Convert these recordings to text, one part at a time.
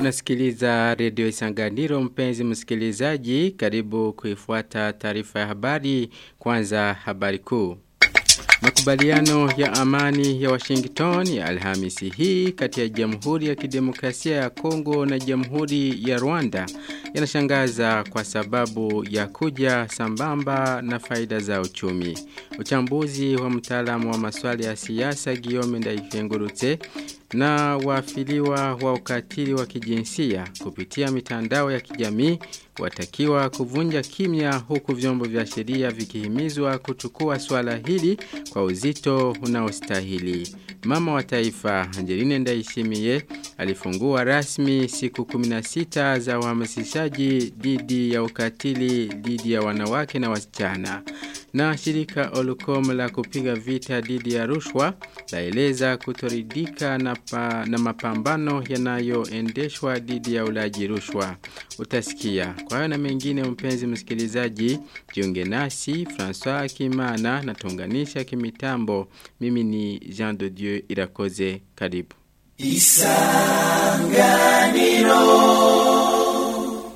Unasikiliza redio Isanganiro mpenzi msikilizaji karibu kuifuata taarifa ya habari kwanza habari kuu. Makubaliano ya amani ya Washington ya Alhamisi hii kati ya Jamhuri ya Kidemokrasia ya Kongo na Jamhuri ya Rwanda yanashangaza kwa sababu ya kuja sambamba na faida za uchumi. Uchambuzi wa mtaalamu wa masuala ya siasa Guillaume Ndaifengurutse na waafiliwa wa ukatili wa kijinsia kupitia mitandao ya kijamii watakiwa kuvunja kimya huku vyombo vya sheria vikihimizwa kuchukua swala hili kwa uzito unaostahili. Mama wa taifa Angeline Ndaishimiye alifungua rasmi siku 16 za uhamasishaji dhidi ya ukatili dhidi ya wanawake na wasichana. Na shirika Olucom la kupiga vita dhidi ya rushwa laeleza kutoridika na, pa, na mapambano yanayoendeshwa dhidi ya ulaji rushwa. Utasikia. Kwa hayo na mengine mpenzi msikilizaji, jiunge nasi François Kimana na tunganisha kimitambo. Mimi ni Jean de Dieu Irakoze. Karibu. Isanganiro.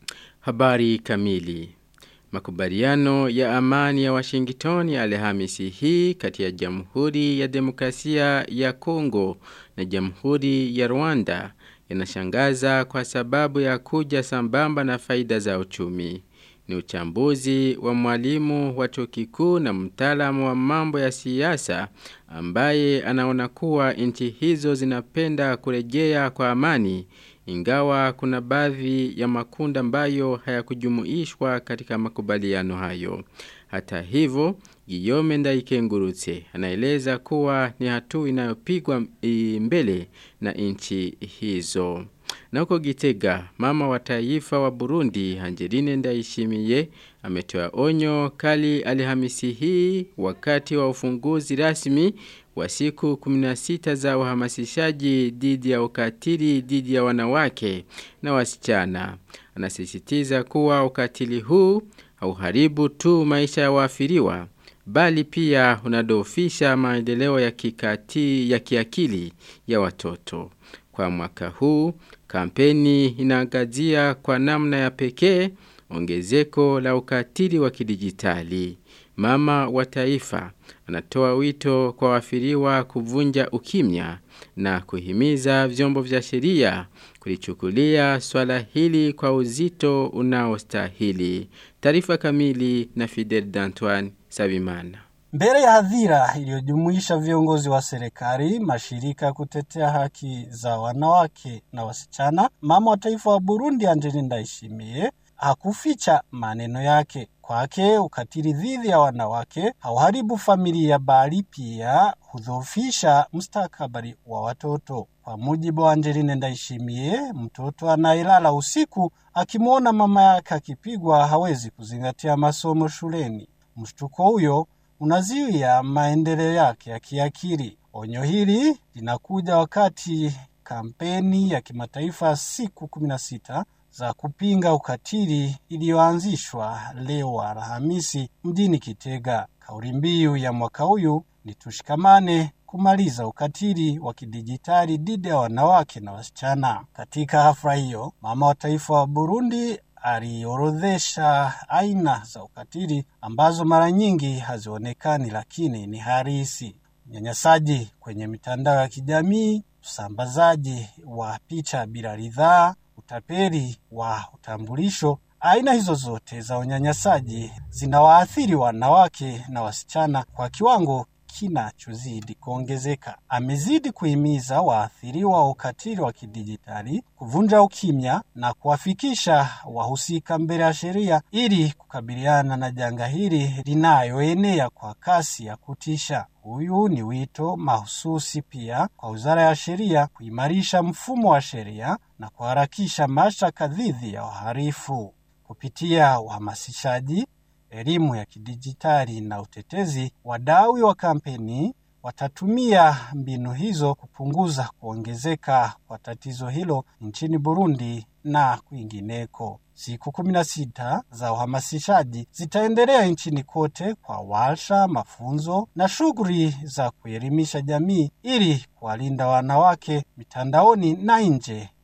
Habari kamili. Makubaliano ya amani ya Washington ya Alhamisi hii kati ya Jamhuri ya Demokrasia ya Kongo na Jamhuri ya Rwanda yanashangaza kwa sababu ya kuja sambamba na faida za uchumi. Ni uchambuzi wa mwalimu wa chuo kikuu na mtaalamu wa mambo ya siasa ambaye anaona kuwa nchi hizo zinapenda kurejea kwa amani ingawa kuna baadhi ya makunda ambayo hayakujumuishwa katika makubaliano hayo. Hata hivyo, Guillaume Ndaikengurutse anaeleza kuwa ni hatua inayopigwa mbele na nchi hizo. Na huko Gitega, mama wa taifa wa Burundi, Angeline Ndaishimiye, ametoa onyo kali Alhamisi hii wakati wa ufunguzi rasmi wa siku 16 za uhamasishaji dhidi ya ukatili dhidi ya wanawake na wasichana. Anasisitiza kuwa ukatili huu hauharibu tu maisha ya waafiriwa bali pia unadofisha maendeleo ya kikati ya kiakili ya watoto. Kwa mwaka huu, kampeni inaangazia kwa namna ya pekee ongezeko la ukatili wa kidijitali. Mama wa taifa anatoa wito kwa wafiriwa kuvunja ukimya na kuhimiza vyombo vya sheria kulichukulia swala hili kwa uzito unaostahili. Taarifa kamili na Fidel D'Antoine Sabimana. Mbele ya hadhira iliyojumuisha viongozi wa serikali, mashirika ya kutetea haki za wanawake na wasichana, mama wa taifa wa Burundi Angeline Ndayishimiye hakuficha maneno yake. Kwake ukatili dhidi ya wanawake hauharibu familia, bali pia hudhoofisha mustakabali wa watoto. Kwa mujibu wa Angeline Ndayishimiye, mtoto anayelala usiku akimwona mama yake akipigwa hawezi kuzingatia masomo shuleni. Mshtuko huyo unazuia maendeleo yake ya kiakili. Onyo hili linakuja wakati kampeni ya kimataifa siku 16 za kupinga ukatili iliyoanzishwa leo Alhamisi mjini Kitega. Kauli mbiu ya mwaka huyu ni tushikamane kumaliza ukatili wa kidijitali dhidi ya wanawake na wasichana. Katika hafla hiyo, mama wa taifa wa Burundi aliorodhesha aina za ukatili ambazo mara nyingi hazionekani lakini ni harisi: unyanyasaji kwenye mitandao ya kijamii, usambazaji wa picha bila ridhaa, utapeli wa utambulisho. Aina hizo zote za unyanyasaji zinawaathiri wanawake na wasichana kwa kiwango kinachozidi kuongezeka. Amezidi kuhimiza waathiriwa wa ukatili wa kidijitali kuvunja ukimya na kuwafikisha wahusika mbele ya sheria ili kukabiliana na janga hili linayoenea kwa kasi ya kutisha. Huyu ni wito mahususi pia kwa Wizara ya Sheria kuimarisha mfumo wa sheria na kuharakisha mashtaka dhidi ya wahalifu kupitia uhamasishaji elimu ya kidijitali na utetezi, wadau wa kampeni watatumia mbinu hizo kupunguza kuongezeka kwa tatizo hilo nchini Burundi na kwingineko. Siku kumi na sita za uhamasishaji zitaendelea nchini kote kwa warsha, mafunzo na shughuli za kuelimisha jamii ili kuwalinda wanawake mitandaoni na nje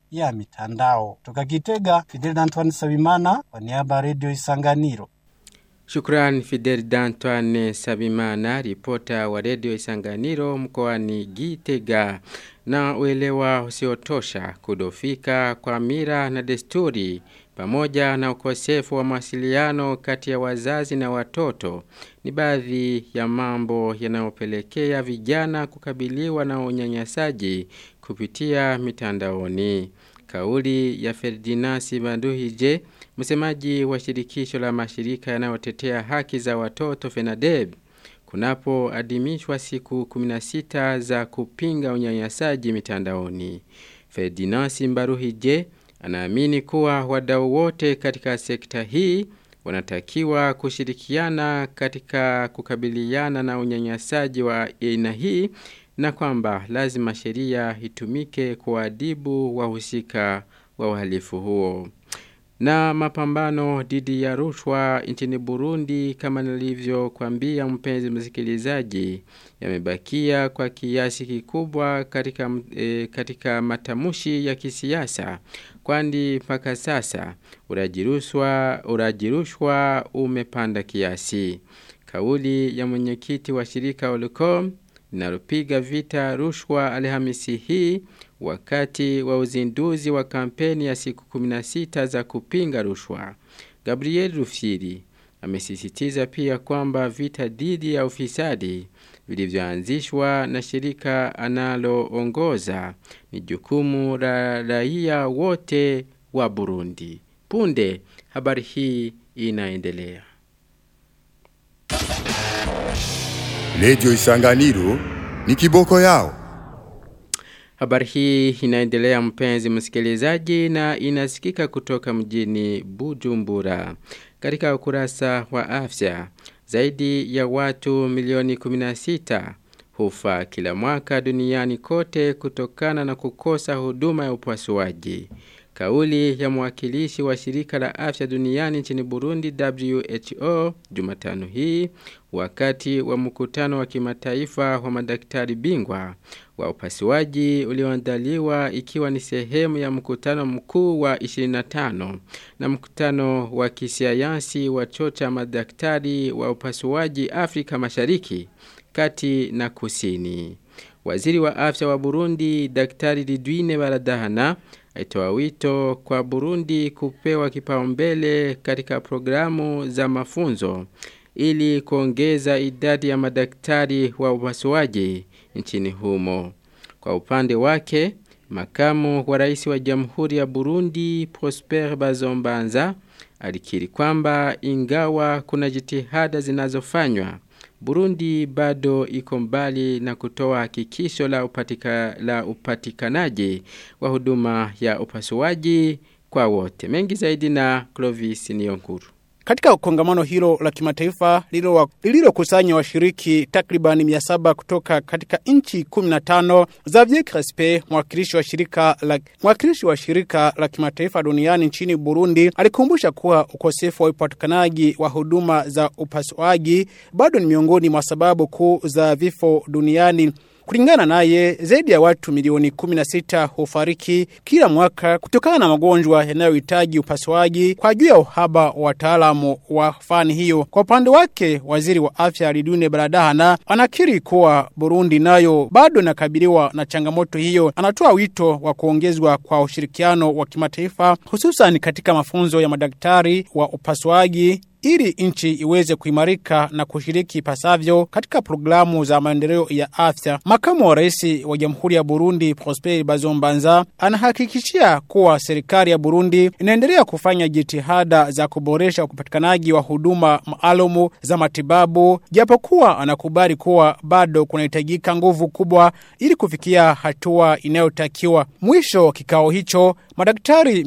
ya mitandao. Toka Kitega, Fidel Antoine Sabimana kwa niaba ya Radio Isanganiro. Shukran Fidel D'Antoine Sabimana, ripota wa redio Isanganiro mkoani Gitega. Na uelewa usiotosha kudofika kwa mira na desturi pamoja na ukosefu wa mawasiliano kati ya wazazi na watoto ni baadhi ya mambo yanayopelekea vijana kukabiliwa na unyanyasaji kupitia mitandaoni. Kauli ya Ferdinand Banduhije, msemaji wa shirikisho la mashirika yanayotetea haki za watoto FENADEB, kunapoadhimishwa siku 16 za kupinga unyanyasaji mitandaoni. Ferdinand Simbaruhije anaamini kuwa wadau wote katika sekta hii wanatakiwa kushirikiana katika kukabiliana na unyanyasaji wa aina hii na kwamba lazima sheria itumike kuadhibu wahusika wa uhalifu huo. Na mapambano dhidi ya rushwa nchini Burundi kama nilivyokuambia mpenzi msikilizaji yamebakia kwa kiasi kikubwa katika e, katika matamushi ya kisiasa kwani mpaka sasa urajirushwa urajirushwa umepanda kiasi. Kauli ya mwenyekiti wa shirika Olcom linalopiga vita rushwa Alhamisi hii wakati wa uzinduzi wa kampeni ya siku 16 za kupinga rushwa. Gabriel Rufiri amesisitiza pia kwamba vita dhidi ya ufisadi vilivyoanzishwa na shirika analoongoza ni jukumu la raia wote wa Burundi. Punde habari hii inaendelea. Redio Isanganiro ni kiboko yao. Habari hii inaendelea mpenzi msikilizaji na inasikika kutoka mjini Bujumbura. Katika ukurasa wa afya, zaidi ya watu milioni 16 hufa kila mwaka duniani kote kutokana na kukosa huduma ya upasuaji. Kauli ya mwakilishi wa shirika la afya duniani nchini Burundi WHO Jumatano hii wakati wa mkutano wa kimataifa wa madaktari bingwa wa upasuaji ulioandaliwa ikiwa ni sehemu ya mkutano mkuu wa 25 na mkutano wa kisayansi wa chuo cha madaktari wa upasuaji Afrika Mashariki kati na kusini. Waziri wa afya wa Burundi Daktari Lidwine Baradahana aitoa wito kwa Burundi kupewa kipaumbele katika programu za mafunzo ili kuongeza idadi ya madaktari wa upasuaji nchini humo. Kwa upande wake, makamu wa rais wa Jamhuri ya Burundi Prosper Bazombanza alikiri kwamba ingawa kuna jitihada zinazofanywa Burundi bado iko mbali na kutoa hakikisho la, upatika, la upatikanaji wa huduma ya upasuaji kwa wote. Mengi zaidi na Clovis Niyonkuru. Katika kongamano hilo la kimataifa lililokusanya washiriki takriban 700 kutoka katika nchi 15, Xavier Crespe, mwakilishi wa shirika la mwakilishi wa shirika la kimataifa duniani nchini Burundi, alikumbusha kuwa ukosefu wa upatikanaji wa huduma za upasuaji bado ni miongoni mwa sababu kuu za vifo duniani. Kulingana naye, zaidi ya watu milioni 16 hufariki kila mwaka kutokana na magonjwa yanayohitaji upasuaji kwa juu ya uhaba wa wataalamu wa fani hiyo. Kwa upande wake, waziri wa afya Lidune Baradahana anakiri kuwa Burundi nayo bado inakabiliwa na changamoto hiyo. Anatoa wito wa kuongezwa kwa ushirikiano wa kimataifa hususan katika mafunzo ya madaktari wa upasuaji ili nchi iweze kuimarika na kushiriki pasavyo katika programu za maendeleo ya afya. Makamu wa rais wa Jamhuri ya Burundi Prosper Bazombanza anahakikishia kuwa serikali ya Burundi inaendelea kufanya jitihada za kuboresha upatikanaji wa huduma maalumu za matibabu, japokuwa anakubali kuwa bado kunahitajika nguvu kubwa ili kufikia hatua inayotakiwa. Mwisho kikao hicho, madaktari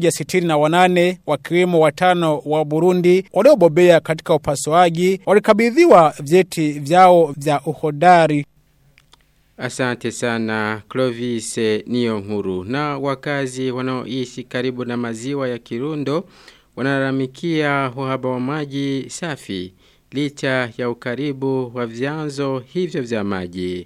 168 wakiwemo watano wa Burundi waliobobea katika upasuaji walikabidhiwa vyeti vyao vya uhodari. Asante sana Clovis niyo nkuru na wakazi wanaoishi karibu na maziwa ya Kirundo wanalalamikia uhaba wa maji safi licha ya ukaribu wa vyanzo hivyo vya maji.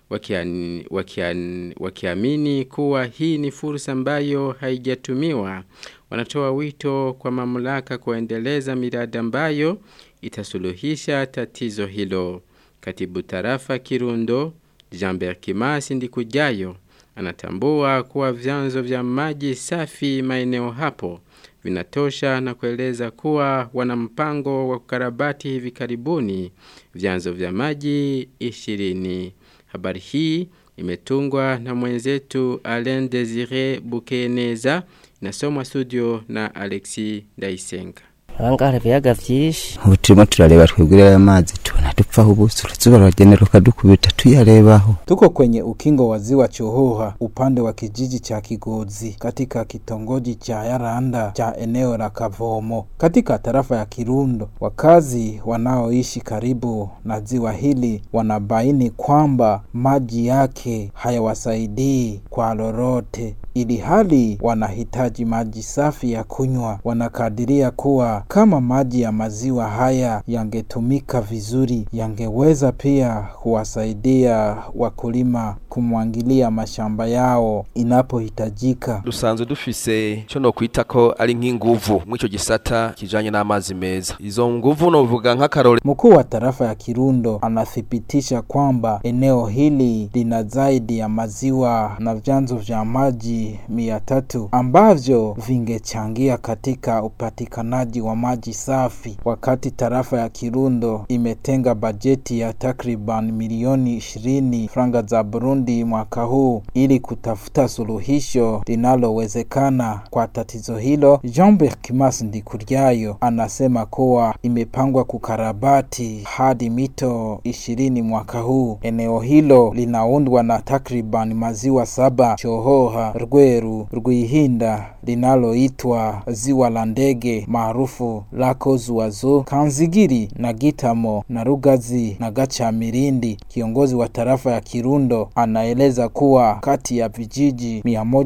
wakiamini wakian, wakiamini kuwa hii ni fursa ambayo haijatumiwa wanatoa wito kwa mamlaka kuendeleza miradi ambayo itasuluhisha tatizo hilo katibu tarafa Kirundo Jean-Bert Kimasi Ndikujayo anatambua kuwa vyanzo vya maji safi maeneo hapo vinatosha na kueleza kuwa wana mpango wa kukarabati hivi karibuni vyanzo vya maji ishirini. Habari hii imetungwa na mwenzetu Alain Desire Bukeneza inasomwa studio na Alexi Ndaisenga. ahangaha ibiyaga vyinshi ubu turimo turareba twebwe aya mazi tubona dupfaho ubuso uruzuba ruragenera ukadukubita tuyarebaho Tuko kwenye ukingo wa ziwa Chohoha upande wa kijiji cha Kigozi katika kitongoji cha Yaranda cha eneo la Kavomo katika tarafa ya Kirundo. Wakazi wanaoishi karibu na ziwa hili wanabaini kwamba maji yake hayawasaidii kwa lolote ili hali wanahitaji maji safi ya kunywa. Wanakadiria kuwa kama maji ya maziwa haya yangetumika vizuri, yangeweza pia kuwasaidia wakulima kumwangilia mashamba yao inapohitajika. dusanzwe dufise cyo no kwita ko ari nk'inguvu mw'ico gisata kijanye n'amazi meza izo nguvu novuga nk'akarore Mkuu wa tarafa ya Kirundo anathibitisha kwamba eneo hili lina zaidi ya maziwa na vyanzo vya maji mia tatu ambavyo vingechangia katika upatikanaji wa maji safi, wakati tarafa ya Kirundo imetenga bajeti ya takriban milioni ishirini franga za Burundi mwaka huu ili kutafuta suluhisho linalowezekana kwa tatizo hilo. Jean-Bert Kimas Ndikuryayo anasema kuwa imepangwa kukarabati hadi mito ishirini mwaka huu. Eneo hilo linaundwa na takriban maziwa saba: Chohoha, Rweru, Rwihinda linaloitwa ziwa la ndege maarufu lako Zuazo, Kanzigiri na Gitamo na Rugazi na Gachamirindi. Kiongozi wa tarafa ya Kirundo anaeleza kuwa kati ya vijiji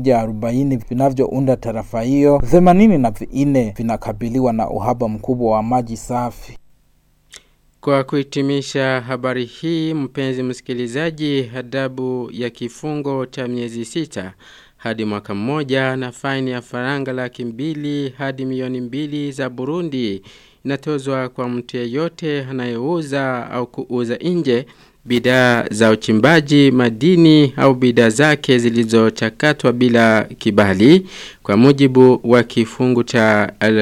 140 vinavyounda tarafa hiyo, 84 vinakabiliwa na uhaba mkubwa wa maji safi. Kwa kuhitimisha habari hii mpenzi msikilizaji adabu ya kifungo cha miezi sita hadi mwaka mmoja na faini ya faranga laki mbili hadi milioni mbili za Burundi inatozwa kwa mtu yeyote anayeuza au kuuza nje bidhaa za uchimbaji madini au bidhaa zake zilizochakatwa bila kibali kwa mujibu wa kifungu cha uh,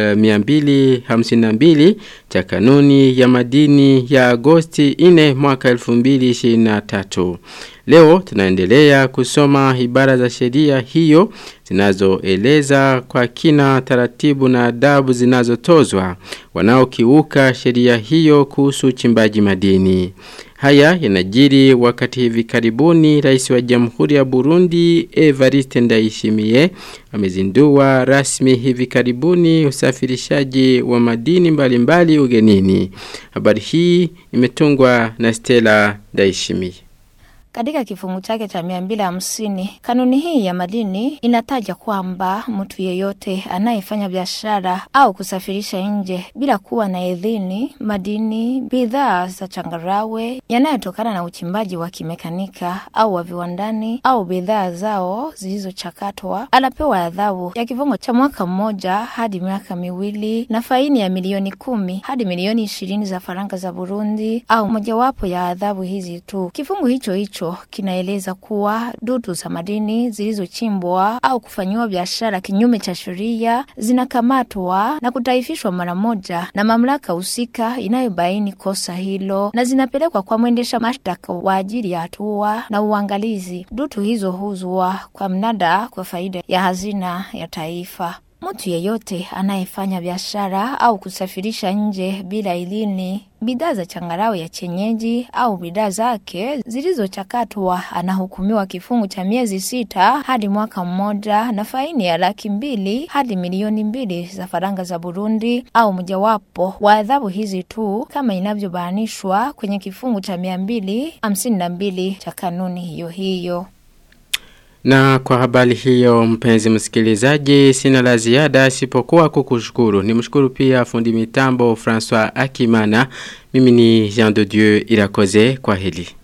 252 cha kanuni ya madini ya Agosti 4 mwaka 2023. Leo tunaendelea kusoma ibara za sheria hiyo zinazoeleza kwa kina taratibu na adabu zinazotozwa wanaokiuka sheria hiyo kuhusu uchimbaji madini. Haya yanajiri wakati hivi karibuni rais wa Jamhuri ya Burundi Evariste Ndayishimiye amezindua rasmi hivi karibuni usafirishaji wa madini mbalimbali mbali ugenini. Habari hii imetungwa na Stella Ndayishimiye. Katika kifungu chake cha mia mbili hamsini kanuni hii ya madini inataja kwamba mtu yeyote anayefanya biashara au kusafirisha nje bila kuwa na idhini madini, bidhaa za changarawe yanayotokana na uchimbaji wa kimekanika au wa viwandani au bidhaa zao zilizochakatwa anapewa adhabu ya kifungo cha mwaka mmoja hadi miaka miwili na faini ya milioni kumi hadi milioni ishirini za faranga za Burundi au mojawapo ya adhabu hizi tu. Kifungu hicho hicho hicho kinaeleza kuwa dutu za madini zilizochimbwa au kufanyiwa biashara kinyume cha sheria zinakamatwa na kutaifishwa mara moja na mamlaka husika inayobaini kosa hilo na zinapelekwa kwa mwendesha mashtaka wa ajili ya hatua na uangalizi. Dutu hizo huzwa kwa mnada kwa faida ya hazina ya taifa. Mtu yeyote anayefanya biashara au kusafirisha nje bila idhini bidhaa za changarawe ya chenyeji au bidhaa zake zilizochakatwa anahukumiwa kifungu cha miezi sita hadi mwaka mmoja na faini ya laki mbili hadi milioni mbili za faranga za Burundi au mojawapo wa adhabu hizi tu kama inavyobainishwa kwenye kifungu cha mia mbili hamsini na mbili cha kanuni hiyo hiyo. Na kwa habari hiyo mpenzi msikilizaji sina la ziada isipokuwa kukushukuru. Nimshukuru pia fundi mitambo François Akimana. Mimi ni Jean de Dieu Irakoze kwa hili.